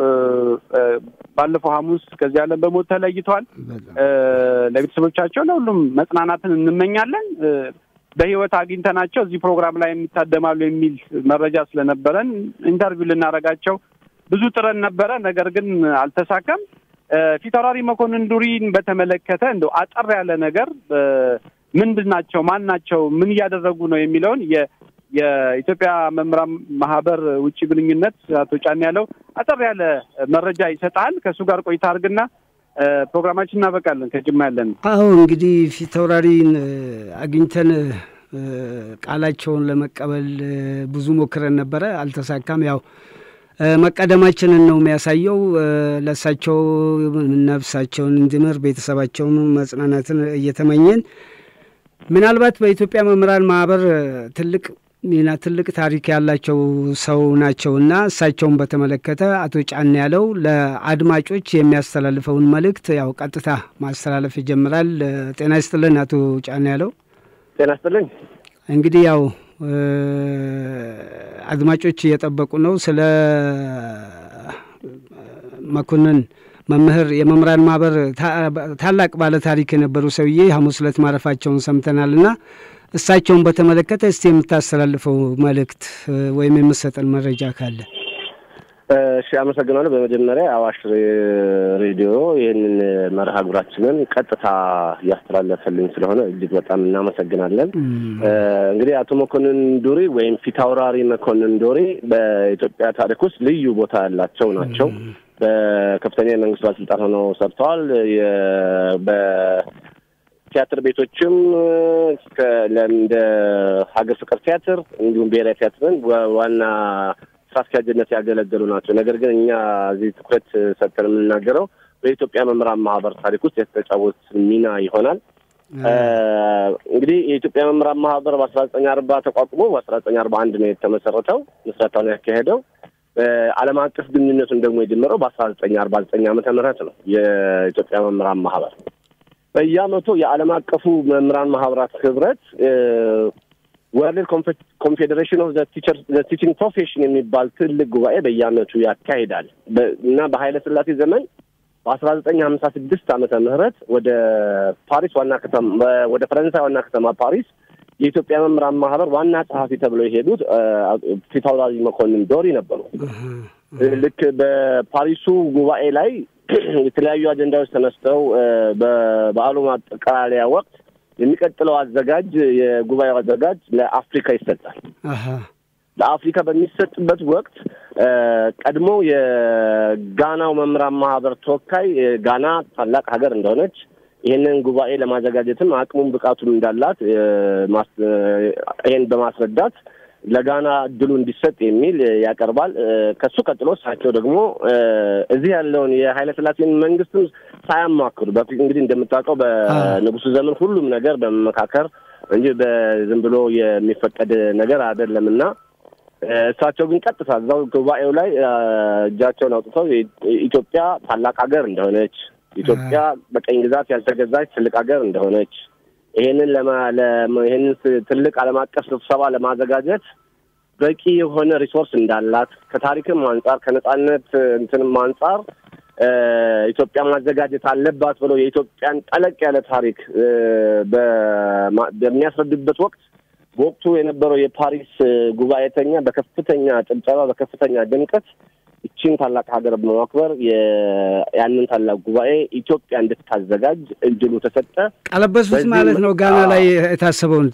ባለፈው ሐሙስ ከዚህ ዓለም በሞት ተለይተዋል። ለቤተሰቦቻቸው ለሁሉም መጽናናትን እንመኛለን። በህይወት አግኝተናቸው እዚህ ፕሮግራም ላይ የሚታደማሉ የሚል መረጃ ስለነበረን ኢንተርቪው ልናደርጋቸው ብዙ ጥረን ነበረ። ነገር ግን አልተሳካም። ፊታውራሪ መኮንን ዱሪን በተመለከተ እንደው አጠር ያለ ነገር ምንድን ናቸው፣ ማን ናቸው፣ ምን እያደረጉ ነው የሚለውን የኢትዮጵያ መምህራን ማህበር ውጭ ግንኙነት አቶ ጫን ያለው አጠር ያለ መረጃ ይሰጣል። ከእሱ ጋር ቆይታ አድርግና ፕሮግራማችን እናበቃለን። ከጅማ ያለን አሁ እንግዲህ ፊታውራሪን አግኝተን ቃላቸውን ለመቀበል ብዙ ሞክረን ነበረ፣ አልተሳካም። ያው መቀደማችንን ነው የሚያሳየው። ለእሳቸው ነፍሳቸውን እንዲምር ቤተሰባቸውን መጽናናትን እየተመኘን ምናልባት በኢትዮጵያ መምህራን ማህበር ትልቅ ሚና ትልቅ ታሪክ ያላቸው ሰው ናቸውና እሳቸውን በተመለከተ አቶ ጫን ያለው ለአድማጮች የሚያስተላልፈውን መልእክት ያው ቀጥታ ማስተላለፍ ይጀምራል። ጤና ይስጥልን አቶ ጫን ያለው። ጤና ይስጥልኝ። እንግዲህ ያው አድማጮች እየጠበቁ ነው። ስለ መኮንን መምህር የመምህራን ማህበር ታላቅ ባለ ታሪክ የነበሩ ሰውዬ ሐሙስ ዕለት ማረፋቸውን ሰምተናልና እሳቸውን በተመለከተ እስቲ የምታስተላልፈው መልእክት ወይም የምሰጠን መረጃ ካለ? እሺ፣ አመሰግናለሁ። በመጀመሪያ አዋሽ ሬዲዮ ይህንን መርሃ ግብራችንን ቀጥታ እያስተላለፈልኝ ስለሆነ እጅግ በጣም እናመሰግናለን። እንግዲህ አቶ መኮንን ዱሪ ወይም ፊታውራሪ መኮንን ዱሪ በኢትዮጵያ ታሪክ ውስጥ ልዩ ቦታ ያላቸው ናቸው። በከፍተኛ የመንግስት ባለስልጣን ሆነው ሰርተዋል። በቲያትር ቤቶችም እንደ ሀገር ፍቅር ቲያትር እንዲሁም ብሔራዊ ቲያትርን ዋና ስራ አስኪያጅነት ያገለገሉ ናቸው። ነገር ግን እኛ እዚህ ትኩረት ሰጥተን የምንናገረው በኢትዮጵያ መምህራን ማህበር ታሪክ ውስጥ የተጫወት ሚና ይሆናል። እንግዲህ የኢትዮጵያ መምህራን ማህበር በአስራ ዘጠኝ አርባ ተቋቁሞ በአስራ ዘጠኝ አርባ አንድ ነው የተመሰረተው ምስረታውን ያካሄደው ዓለም አቀፍ ግንኙነቱን ደግሞ የጀመረው በአስራ ዘጠኝ አርባ ዘጠኝ ዓመተ ምህረት ነው። የኢትዮጵያ መምህራን ማህበር በየዓመቱ የዓለም አቀፉ መምህራን ማህበራት ህብረት ወርልድ ኮንፌዴሬሽን ኦፍ ቲችንግ ፕሮፌሽን የሚባል ትልቅ ጉባኤ በየዓመቱ ያካሂዳል እና በኃይለ ሥላሴ ዘመን በአስራ ዘጠኝ ሀምሳ ስድስት ዓመተ ምህረት ወደ ፓሪስ ዋና ከተማ ወደ ፈረንሳይ ዋና ከተማ ፓሪስ የኢትዮጵያ መምህራን ማህበር ዋና ጸሐፊ ተብለው የሄዱት ፊታውራሪ መኮንን ዶሪ ነበሩ። ልክ በፓሪሱ ጉባኤ ላይ የተለያዩ አጀንዳዎች ተነስተው በበዓሉ ማጠቃለያ ወቅት የሚቀጥለው አዘጋጅ የጉባኤው አዘጋጅ ለአፍሪካ ይሰጣል። ለአፍሪካ በሚሰጥበት ወቅት ቀድሞ የጋናው መምህራን ማህበር ተወካይ ጋና ታላቅ ሀገር እንደሆነች ይህንን ጉባኤ ለማዘጋጀትም አቅሙን ብቃቱን እንዳላት ይህን በማስረዳት ለጋና እድሉ እንዲሰጥ የሚል ያቀርባል። ከሱ ቀጥሎ እሳቸው ደግሞ እዚህ ያለውን የኃይለ ሥላሴን መንግስትም ሳያማክሩ በፊት እንግዲህ እንደምታውቀው በንጉሱ ዘመን ሁሉም ነገር በመመካከር እንጂ በዝም ብሎ የሚፈቀድ ነገር አይደለም እና እሳቸው ግን ቀጥታ እዛው ጉባኤው ላይ እጃቸውን አውጥተው ኢትዮጵያ ታላቅ ሀገር እንደሆነች ኢትዮጵያ በቀኝ ግዛት ያልተገዛች ትልቅ ሀገር እንደሆነች ይሄንን ይሄንን ትልቅ ዓለም አቀፍ ስብሰባ ለማዘጋጀት በቂ የሆነ ሪሶርስ እንዳላት ከታሪክም አንጻር ከነጻነት እንትንም አንጻር ኢትዮጵያ ማዘጋጀት አለባት ብለው የኢትዮጵያን ጠለቅ ያለ ታሪክ በሚያስረዱበት ወቅት በወቅቱ የነበረው የፓሪስ ጉባኤተኛ በከፍተኛ ጭብጨባ በከፍተኛ ድምቀት ይችን ታላቅ ሀገር በማክበር ያንን ታላቅ ጉባኤ ኢትዮጵያ እንድታዘጋጅ እድሉ ተሰጠ። ቀለበሱት ማለት ነው። ጋና ላይ የታሰበውን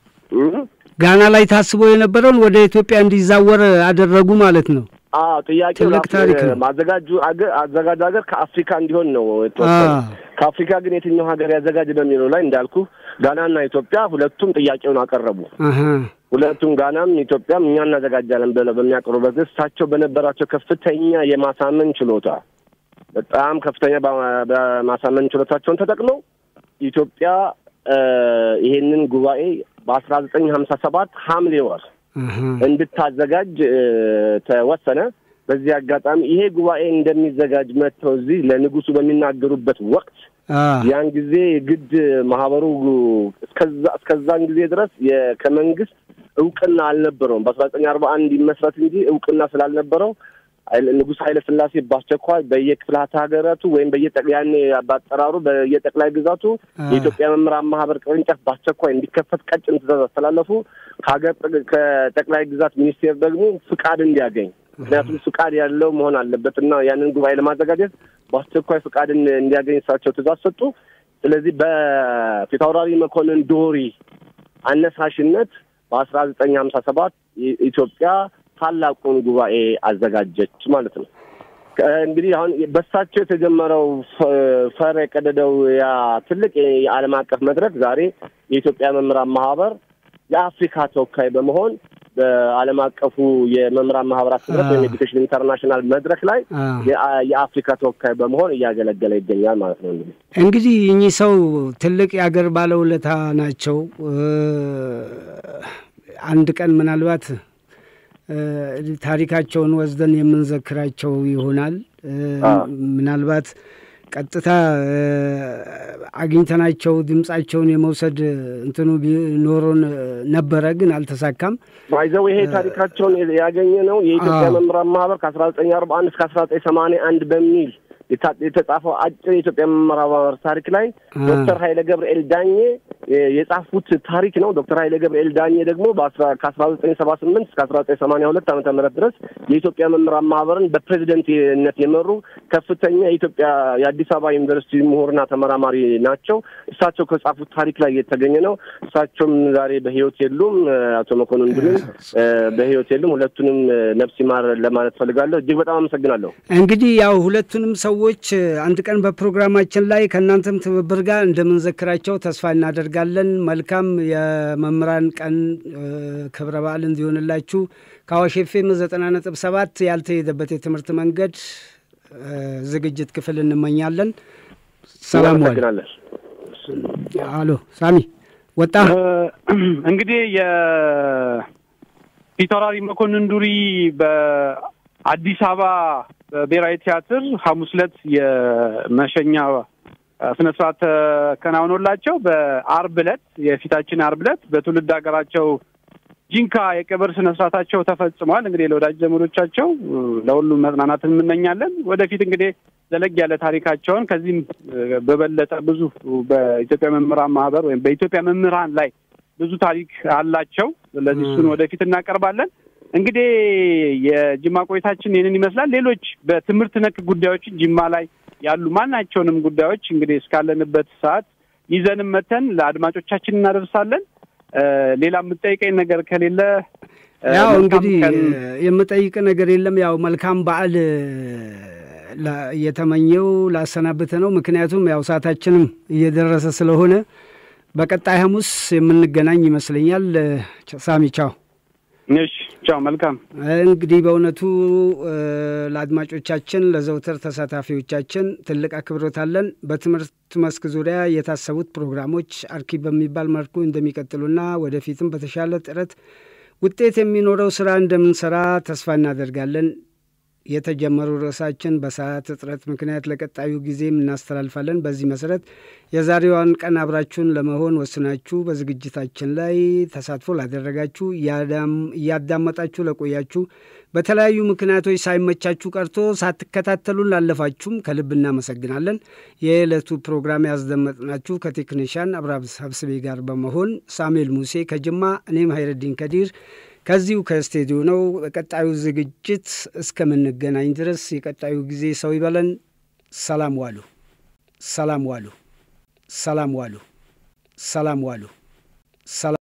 ጋና ላይ ታስቦ የነበረውን ወደ ኢትዮጵያ እንዲዛወር አደረጉ ማለት ነው። አዎ ጥያቄው ትልቅ ታሪክ ነው። ማዘጋጁ አዘጋጁ ሀገር ከአፍሪካ እንዲሆን ነው የተወሰነ። ከአፍሪካ ግን የትኛው ሀገር ያዘጋጅ በሚለው ላይ እንዳልኩ ጋናና ኢትዮጵያ ሁለቱም ጥያቄውን አቀረቡ። ሁለቱም ጋናም ኢትዮጵያም እኛ እናዘጋጃለን ብለው በሚያቀርቡበት እሳቸው በነበራቸው ከፍተኛ የማሳመን ችሎታ በጣም ከፍተኛ በማሳመን ችሎታቸውን ተጠቅመው ኢትዮጵያ ይሄንን ጉባኤ በአስራ ዘጠኝ ሀምሳ ሰባት ሐምሌ ወር እንድታዘጋጅ ተወሰነ። በዚህ አጋጣሚ ይሄ ጉባኤ እንደሚዘጋጅ መጥተው እዚህ ለንጉሱ በሚናገሩበት ወቅት ያን ጊዜ ግድ ማህበሩ እስከዛ እስከዛን ጊዜ ድረስ ከመንግስት እውቅና አልነበረውም። በአስራ ዘጠኝ አርባ አንድ ይመስረት እንጂ እውቅና ስላልነበረው ንጉሥ ኃይለ ሥላሴ በአስቸኳይ በየክፍላተ ሀገራቱ ወይም በየጠቅያኔ በአጠራሩ በየጠቅላይ ግዛቱ የኢትዮጵያ መምህራን ማህበር ቅርንጫፍ በአስቸኳይ እንዲከፈት ቀጭን ትእዛዝ አስተላለፉ። ከሀገር ከጠቅላይ ግዛት ሚኒስቴር ደግሞ ፍቃድ እንዲያገኝ ምክንያቱም ፍቃድ ያለው መሆን አለበት እና ያንን ጉባኤ ለማዘጋጀት በአስቸኳይ ፍቃድን እንዲያገኝ እሳቸው ትእዛዝ ሰጡ። ስለዚህ በፊታውራሪ መኮንን ዶሪ አነሳሽነት በአስራ ዘጠኝ ሀምሳ ሰባት ኢትዮጵያ ታላቁን ጉባኤ አዘጋጀች ማለት ነው። እንግዲህ አሁን በሳቸው የተጀመረው ፈር የቀደደው ያ ትልቅ የዓለም አቀፍ መድረክ ዛሬ የኢትዮጵያ መምህራን ማህበር የአፍሪካ ተወካይ በመሆን በዓለም አቀፉ የመምህራን ማህበራት ህብረት ወይም ኤዱኬሽን ኢንተርናሽናል መድረክ ላይ የአፍሪካ ተወካይ በመሆን እያገለገለ ይገኛል ማለት ነው። እንግዲህ እንግዲህ እኚህ ሰው ትልቅ የአገር ባለውለታ ናቸው። አንድ ቀን ምናልባት ታሪካቸውን ወስደን የምንዘክራቸው ይሆናል። ምናልባት ቀጥታ አግኝተናቸው ድምጻቸውን የመውሰድ እንትኑ ኖሮን ነበረ፣ ግን አልተሳካም። ባይዘው ይሄ ታሪካቸውን ያገኘ ነው የኢትዮጵያ መምህራን ማህበር ከአስራ ዘጠኝ አርባ አንድ እስከ አስራ ዘጠኝ ሰማንያ አንድ በሚል የተጻፈው አጭር የኢትዮጵያ መምህራን ማህበር ታሪክ ላይ ዶክተር ኃይለ ገብርኤል ዳኜ የጻፉት ታሪክ ነው። ዶክተር ኃይለ ገብርኤል ዳኜ ደግሞ ከአስራ ዘጠኝ ሰባ ስምንት እስከ አስራ ዘጠኝ ሰማንያ ሁለት ዓመተ ምህረት ድረስ የኢትዮጵያ መምህራን ማህበርን በፕሬዚደንትነት የመሩ ከፍተኛ የኢትዮጵያ የአዲስ አበባ ዩኒቨርሲቲ ምሁርና ተመራማሪ ናቸው። እሳቸው ከጻፉት ታሪክ ላይ የተገኘ ነው። እሳቸውም ዛሬ በህይወት የሉም። አቶ መኮንን ድልን በህይወት የሉም። ሁለቱንም ነፍስ ይማር ለማለት ፈልጋለሁ። እጅግ በጣም አመሰግናለሁ። እንግዲህ ያው ሁለቱንም ሰዎች አንድ ቀን በፕሮግራማችን ላይ ከእናንተም ትብብር ጋር እንደምንዘክራቸው ተስፋ እናደርጋለን። መልካም የመምህራን ቀን ክብረ በዓል እንዲሆንላችሁ ከአዋሽ ኤፍኤም ዘጠና ነጥብ ሰባት ያልተሄደበት የትምህርት መንገድ ዝግጅት ክፍል እንመኛለን። ሰላም ዋል። አሎ ሳሚ ወጣ። እንግዲህ የፊታውራሪ መኮንን ዱሪ በአዲስ አበባ በብሔራዊ ቲያትር ሐሙስ ዕለት የመሸኛ ስነ ስርዓት ተከናውኖላቸው በአርብ ዕለት የፊታችን አርብ ዕለት በትውልድ ሀገራቸው ጂንካ የቀብር ስነ ስርዓታቸው ተፈጽሟል። እንግዲህ ለወዳጅ ዘመዶቻቸው ለሁሉም መጽናናትን እንመኛለን። ወደፊት እንግዲህ ዘለግ ያለ ታሪካቸውን ከዚህም በበለጠ ብዙ በኢትዮጵያ መምህራን ማህበር ወይም በኢትዮጵያ መምህራን ላይ ብዙ ታሪክ አላቸው። ስለዚህ እሱን ወደፊት እናቀርባለን። እንግዲህ የጅማ ቆይታችን ይህንን ይመስላል። ሌሎች በትምህርት ነክ ጉዳዮችን ጅማ ላይ ያሉ ማናቸውንም ጉዳዮች እንግዲህ እስካለንበት ሰዓት ይዘንም መተን ለአድማጮቻችን እናደርሳለን። ሌላ የምጠይቀኝ ነገር ከሌለ ያው እንግዲህ የምጠይቅ ነገር የለም። ያው መልካም በዓል እየተመኘው ላሰናብተ ነው። ምክንያቱም ያው ሰዓታችንም እየደረሰ ስለሆነ በቀጣይ ሐሙስ የምንገናኝ ይመስለኛል። ሳሚ ቻው። እሺ ቻው። መልካም እንግዲህ በእውነቱ ለአድማጮቻችን ለዘውትር ተሳታፊዎቻችን ትልቅ አክብሮት አለን። በትምህርት መስክ ዙሪያ የታሰቡት ፕሮግራሞች አርኪ በሚባል መልኩ እንደሚቀጥሉና ወደፊትም በተሻለ ጥረት ውጤት የሚኖረው ስራ እንደምንሰራ ተስፋ እናደርጋለን። የተጀመሩ ርዕሳችን በሰዓት እጥረት ምክንያት ለቀጣዩ ጊዜም እናስተላልፋለን። በዚህ መሰረት የዛሬዋን ቀን አብራችሁን ለመሆን ወስናችሁ በዝግጅታችን ላይ ተሳትፎ ላደረጋችሁ፣ እያዳመጣችሁ ለቆያችሁ፣ በተለያዩ ምክንያቶች ሳይመቻችሁ ቀርቶ ሳትከታተሉን ላለፋችሁም ከልብ እናመሰግናለን። የዕለቱ ፕሮግራም ያስደመጥናችሁ ከቴክኒሻን አብራብ ሀብስቤ ጋር በመሆን ሳሙኤል ሙሴ ከጅማ እኔም ሀይረዲን ከዲር ከዚሁ ከስቴዲዮ ነው። በቀጣዩ ዝግጅት እስከምንገናኝ ድረስ የቀጣዩ ጊዜ ሰው ይበለን። ሰላም ዋሉ፣ ሰላም ዋሉ፣ ሰላም ዋሉ፣ ሰላም ዋሉ።